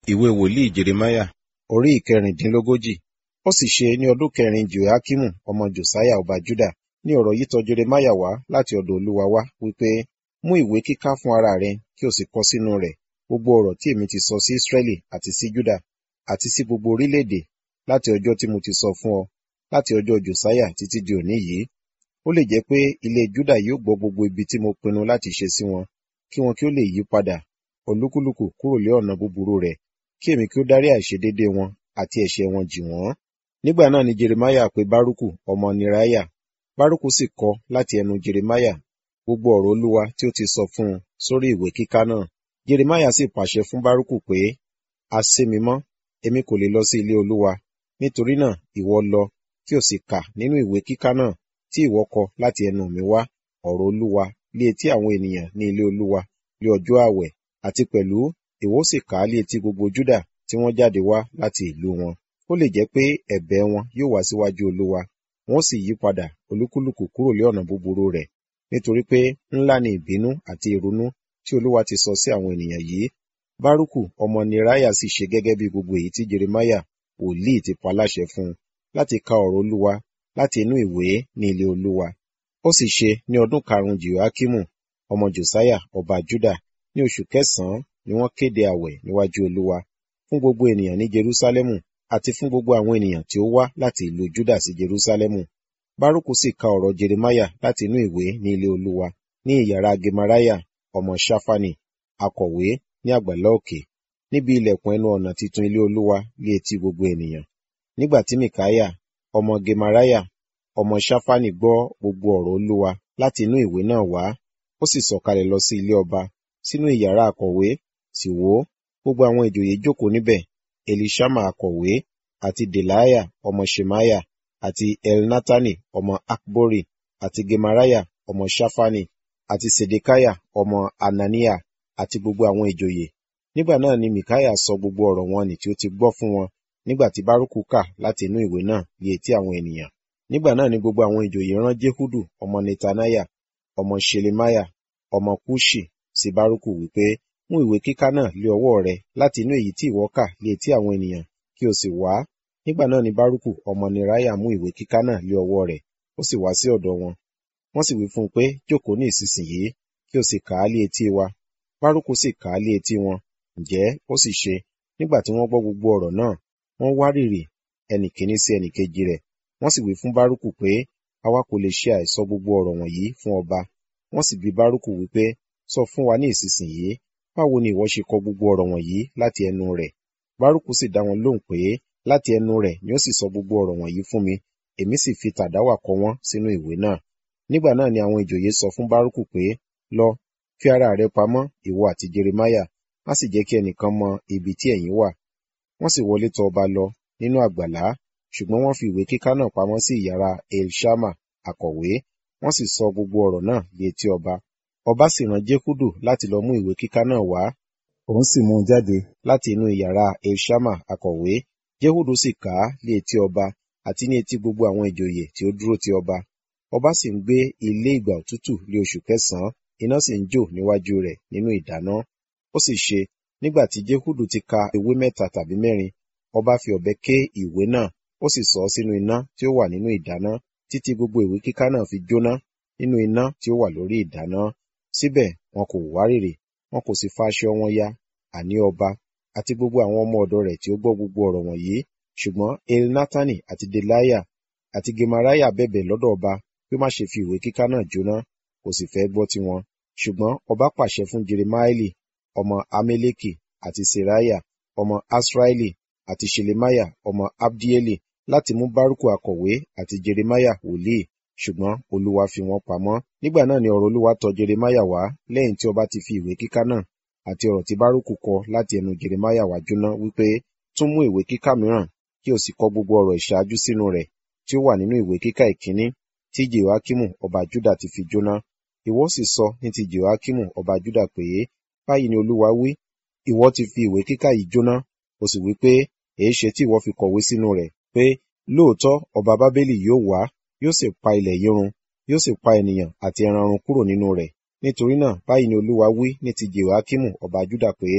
ìwé wòlíì jeremáyà orí ìkẹrìndínlógójì ó sì ṣe ní ọdún kẹrin jehoiakimu ọmọ josiah ọba juda ní ọ̀rọ̀ yìí tọ jeremáyà wá láti ọ̀dọ̀ olúwa wá wípé mú ìwé kíká fún ara rẹ kí o sì kọ sínú rẹ̀ gbogbo ọ̀rọ̀ tí èmi ti sọ sí israẹli àti sí juda àti sí gbogbo orílẹ̀-èdè láti ọjọ́ tí mo ti sọ fún ọ láti ọjọ́ josiah títí di òní yìí ó lè jẹ́ pé ilé juda yóò gbọ́ gbogbo ibi tí mo pinnu láti ṣe sí wọn kí wọn kí ó lè yí padà olúkúlùkù kúrò lé ọ̀nà búburú rẹ̀ kí èmi kí ó dárí àìṣedéédé wọn àti ẹ̀ṣẹ̀ wọn jì wọ́n. nígbà náà ni jeremiah pe baruku ọmọ neriah baruku sì kọ láti ẹnu jeremiah gbogbo ọ̀rọ̀ olúwa tí ó ti sọ fún un sórí ìwé kíká náà jeremiah sì pàṣẹ fún baruku pé a sé mi mọ́ èmi kò lè lọ sí ilé olúwa nítorí náà ìwọ lọ kí o sì kà nínú ìwé kíká náà tí ìwọ kọ láti ẹnu mi wá ọ̀rọ̀ olúwa lé etí àwọn ènìyàn ní ilé olúwa lé ọjọ́ àwẹ̀ àti pẹ̀lú ìwọ sì kà á lé etí gbogbo júdà tí wọ́n jáde wá láti ìlú wọn ó lè jẹ́ pé ẹ̀bẹ̀ wọn yóò wá síwájú olúwa wọ́n sì yí padà olúkúlùkù kúrò lé ọ̀nà búburú rẹ̀ nítorí pé ńlá ni ìbínú àti ìrunú tí olúwa ti sọ sí àwọn ènìyàn yìí bárúkù ọmọ neriah sì ṣe gẹ́gẹ́ bí gbogbo èyí tí jeremiah wòlíì ti pa láṣẹ fún un láti ka ọ̀rọ̀ olúwa láti inú ìwé ní ilé olúwa ó sì ṣe ní ọdún karùnún jehoiakimu ọmọ josiah ọba juda ní oṣù kẹsànán ni wọ́n kéde àwẹ̀ níwájú olúwa fún gbogbo ènìyàn ní jerúsálẹ́mù àti fún gbogbo àwọn ènìyàn tí ó wá láti ìlú juda sí jerúsálẹ́mù bárúkù sì ka ọ̀rọ̀ jeremiah láti inú ìwé ní ilé olúwa ní ìyàrá gemariah ọmọ ṣáfánì akọ̀wé ní àgbàlá òkè níbi ilẹ̀kùn ẹnu ọ̀nà titun ilé olúwa lé etí gbogbo ènìyàn nígbà tí mikaya ọmọ gemariah ọmọ ṣáfánì gbọ́ gbogbo ọ̀rọ̀ olúwa láti inú ìwé náà wá ó sì sọ̀kalẹ̀ lọ sí ilé ọba sínú ìyàrá akọ̀wé sì wò ó gbogbo àwọn ìjòyè jókòó níbẹ̀ elishama akọ̀wé àti delaya ọmọ shemaya àti elnatani ọmọ akbori àti gemariah ọmọ ṣáfánì àti sedekaya ọmọ anania àti gbogbo àwọn ìjòyè nígbà náà ni mikaya sọ gbogbo ọ̀rọ̀ wọn nì tí ó ti gbọ́ fún wọn nígbà tí bárúkù kà láti inú ìwé náà lé etí àwọn ènìyàn nígbà náà ni gbogbo àwọn ìjòyè rán jehudu ọmọ netanaya ọmọ shelemaya ọmọ kushi sí bárúkù wípé mú ìwé kíká náà lé ọwọ́ rẹ láti inú èyí tí ìwọ kà lé etí àwọn ènìyàn kí o sì wá nígbà náà ni bárúkù ọmọ neraya mú ìwé kíká náà lé ọwọ́ rẹ̀ ó sì wá sí ọ̀dọ̀ wọn wọ́n sì wí fún un pé jókòó ní ìsinsìnyí kí o sì kà á lé etí wa bárúkù sì kà á lé etí wọn ǹjẹ́ ó sì ṣe nígbà tí wọ́n gbọ́ gbogbo ọ̀rọ̀ náà wọ́n wárìrì ẹnì kíní sí ẹnì kejì rẹ̀ wọ́n sì wí fún bárúkù pé àwa kò lè ṣe àìsọ gbogbo ọ̀rọ̀ wọ̀nyí fún ọba wọ́n sì bi bárúkù wípé sọ fún wa ní ìsinsìnyí báwo ni ìwọ ṣe kọ gbogbo ọ̀rọ̀ wọ̀nyí láti ẹnu rẹ̀ bárúkù sì dá wọn lóhùn pé láti ẹnu rẹ̀ ni ó sì sọ gbogbo ọ̀rọ̀ wọ̀nyí fún mi èmi sì fi tàdáwà kọ wọ́n sínú ìwé náà nígbà náà ni àwọn ìjòyè sọ fún bárúkù pé lọ fi ara rẹ pamọ́ ìwọ àti jeremiah má sì jẹ́ kí ẹnìkan mọ ibi tí ẹ̀yin wà wọ́n sì wọlé tọ̀ ọba lọ nínú àgbàlá ṣùgbọ́n wọ́n fi ìwé kíká náà pamọ́ sí ìyàrá elshama akọ̀wé wọ́n sì sọ gbogbo ọ̀rọ̀ náà lé etí ọba ọba sì rán jekudu láti lọ mú ìwé kíká náà wá òun sì mú un jáde láti inú ìyàrá elshama akọ̀wé jehudu sì kà á lé etí ọba àti ní etí gbogbo àwọn ìjòyè tí ó dúró ti ọba ọba sì ń gbé ilé ìgbà òtútù lé oṣù kẹsànán iná sì ń jò níwájú rẹ̀ nínú ìdáná ó sì ṣe nígbà tí jehudu ti ka ewé mẹ́ta tàbí mẹ́rin ọba fi ọ̀bẹ ké ìwé náà ó sì sọ ọ́ sínú iná tí ó wà nínú ìdáná títí gbogbo ìwé kíká náà fi jóná nínú iná tí ó wà lórí ìdáná síbẹ̀ wọn kò wárìrì wọn kò sì fa aṣọ wọn ya àní ọba àti gbogbo àwọn ọmọ ọ̀dọ̀ rẹ̀ tí ó gbọ́ gbogbo ọ̀rọ̀ wọ̀nyí ṣùgbọ́n elnatani àti delaya àti gemariah bẹ̀bẹ̀ lọ́dọ̀ ọba pé má ṣe fi ìwé kíká náà jóná kò sì fẹ́ gbọ́ tiwọn ṣùgbọ́n ọba pàṣẹ fún jeremaeli ọmọ ameleki àti seraya ọmọ asraeli àti shelemiah ọmọ abdieli láti mú bárúkù akọ̀wé àti jeremiah wòlíì ṣùgbọ́n olúwa fi wọ́n pamọ́ nígbà náà ni ọ̀rọ̀ olúwa tọ̀ jeremiah wá lẹ́yìn tí ọba ti fi ìwé kíká náà àti ọ̀rọ̀ tí bárúkù kọ láti ẹnu jeremiah wá jóná wípé tún mú ìwé kíká mìíràn kí o sì kọ gbogbo ọ̀rọ̀ ìṣáájú sínú rẹ̀ tí ó wà nínú ìwé kíká ìkíní tí jehoiakimu ọba juda ti fi jóná ìwọ sì sọ ní ti jehoiakimu ọba juda pé báyìí ni olúwa wí ìwọ ti fi ìwé kíká yìí jóná o sì wí pé èé ṣe tí ìwọ fi kọ̀wé sínú rẹ̀ pé lóòótọ́ ọba bábélì yóò wá yóò sì pa ilẹ̀ yìí run yóò sì pa ènìyàn àti ẹran run kúrò nínú rẹ̀ nítorí náà báyìí ni olúwa wí ní ti jehoiakimu ọba juda pé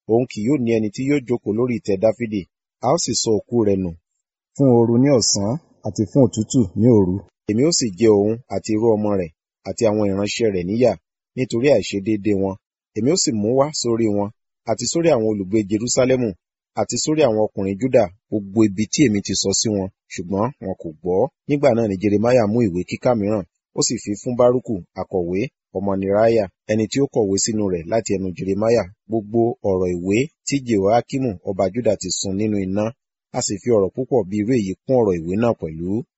òun kì yóò ní ẹni tí yóò jókòó lórí ìtẹ́ dáfídì a ó sì sọ òkú rẹ̀ nù fún ooru ní ọ̀sán àti fún òtútù ní òru. èmi ó sì jẹ òun àti irú ọmọ rẹ̀ àti àwọn ìránṣẹ́ rẹ̀ níyà nítorí àìṣedéédé wọn èmi ó sì mú wá sórí wọn àti sórí àwọn olùgbé jerúsálẹ́mù àti sórí àwọn ọkùnrin júdà gbogbo ibi tí èmi ti sọ sí wọn ṣùgbọ́n wọn kò gbọ́ nígbà náà ni jeremiah mú ìwé kíkà mìíràn ó sì fi fún bárúkù akọ̀wé ọmọ neriah ẹni tí ó kọ̀wé sínú rẹ̀ láti ẹnu jeremiah gbogbo ọ̀rọ̀ ìwé tí jehoiakimu ọba juda ti sun nínú iná a sì fi ọ̀rọ̀ púpọ̀ bí irú èyí kún ọ̀rọ̀ ìwé náà pẹ̀lú